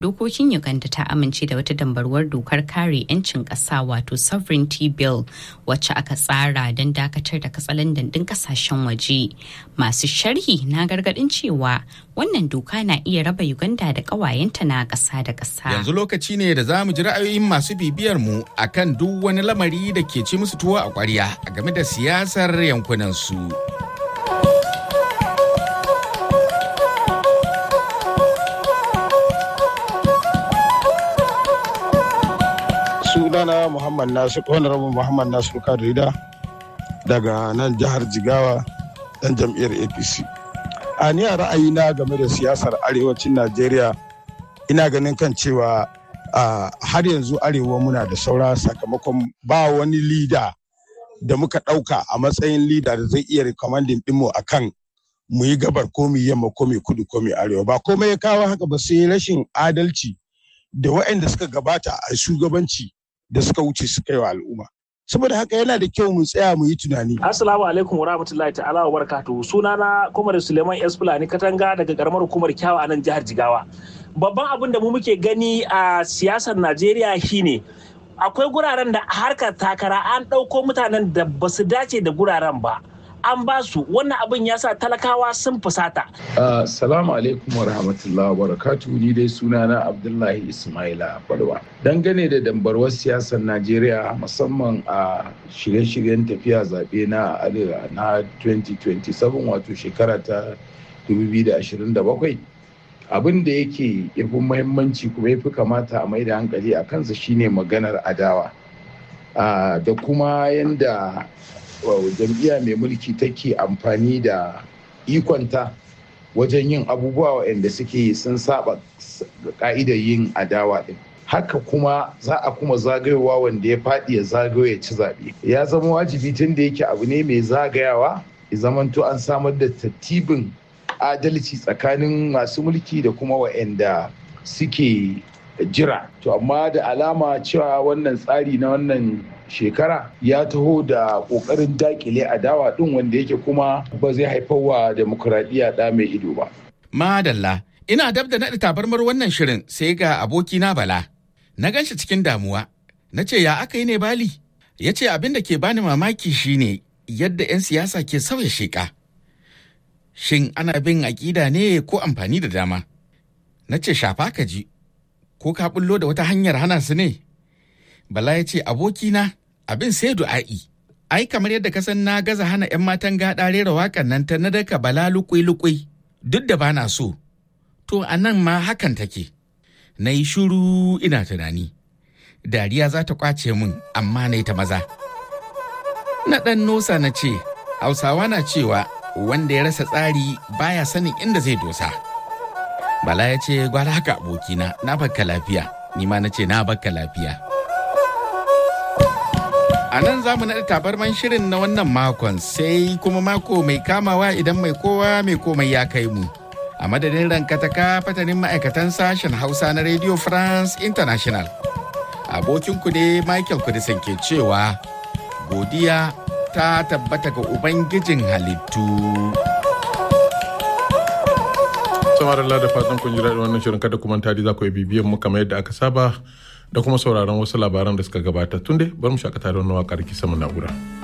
dokokin Uganda ta amince da wata dambarwar dokar kare 'yancin ƙasa wato sovereignty bill wacce aka tsara don dakatar da katsalandan ɗin ƙasashen waje. Masu sharhi na gargaɗin cewa wannan doka na iya raba Uganda da ƙawayenta na ƙasa da ƙasa. Yanzu lokaci ne da za mu ji ra'ayoyin masu bibiyar mu akan duk wani lamari da ke ci musu tuwo a ƙwarya game da siyasar yankunan su. sunana muhammad nasir honorable muhammad nasir kadrida daga nan jihar jigawa dan jam'iyyar apc a ni a ra'ayina game da siyasar arewacin najeriya ina ganin kan cewa har yanzu arewa muna da saura sakamakon ba wani lida da muka ɗauka a matsayin lida da zai iya rikomandin ɗinmu a kan mu yi gabar ko mu yamma ko mu kudu ko mu arewa ba komai ya kawo haka ba sai rashin adalci da waɗanda suka gabata a shugabanci da suka wuce suka yi wa al'umma saboda haka yana da kyau mu tsaya mu yi tunani assalamu alaikum wa rahmatullahi ta'ala wa barakatuhu sunana Komar Suleiman S Fulani Katanga daga karamar hukumar Kyawa a nan jihar Jigawa babban abin da mu muke gani a siyasar Najeriya shine akwai guraren da harkar takara an ɗauko mutanen da ba su dace da guraren ba an ba su wannan abin ya sa talakawa sun fusata. Salamu alaikum wa rahmatullahi wa barakatu ni dai sunana Abdullahi Ismaila Balwa. Dangane da dambarwar siyasar Najeriya musamman a shirye-shiryen tafiya zaɓe na arewa na 2027 wato shekara ta 2027 abin da yake yafi muhimmanci kuma yafi kamata a mai da hankali a kansa shine maganar adawa da kuma yanda jam'iyya mai mulki take amfani da ikonta wajen yin abubuwa waɗanda suke sun saba ka'idar yin adawa ɗin haka kuma za a kuma zagayowa wanda ya faɗi ya zagayo ya ci zaɓe ya zama wajibi tun da yake abu ne mai zagayawa ya zamanto an samar da tattibin adalci tsakanin masu mulki da kuma waɗanda suke jira to amma da alama cewa wannan tsari na wannan shekara ya taho da kokarin dakile adawa din wanda yake kuma ba zai haifar wa demokuraɗiyya ɗa mai ido ba. Madalla, ina dab da naɗa tabarmar wannan shirin sai ga abokina Bala. Na gan shi cikin damuwa, na ce ya aka yi ne Bali? Ya ce abin da ke bani mamaki shine yadda 'yan siyasa ke sauya sheƙa. Shin ana bin aƙida ne ko amfani da dama? Na ce shafa ka ji, ko ka bullo da wata hanyar hana su ne? Bala ya ce abokina abin sai du'a'i. Ai kamar yadda kasan na gaza hana 'yan matan gaɗa rera waƙar nan ta na daka bala lukui-lukui duk da bana so. To a nan ma hakan take. Na yi shuru ina tunani. Dariya za ta kwace min amma na ta maza. Na ɗan nosa na ce, Hausawa na cewa wanda ya rasa tsari baya sanin inda zai dosa. Bala ya ce gwara haka abokina na bakka lafiya, ni ma na ce na bakka lafiya. A nan za mu naɗa tabarman shirin na wannan makon sai kuma mako mai kamawa idan mai kowa mai komai ya kai mu. A madadin rankataka fatanin ma'aikatan sashen Hausa na Radio France International. Abokinku ne Michael Kudisin ke cewa godiya ta tabbata ga Ubangijin halittu. samar da fatan kun ji daɗin wannan shirin kada kuma tari za ku yi bibiyan mu kamar yadda aka saba da kuma sauraron wasu labaran da suka gabata tun dai bar mu shakata da wannan waƙar kisa mu na'ura.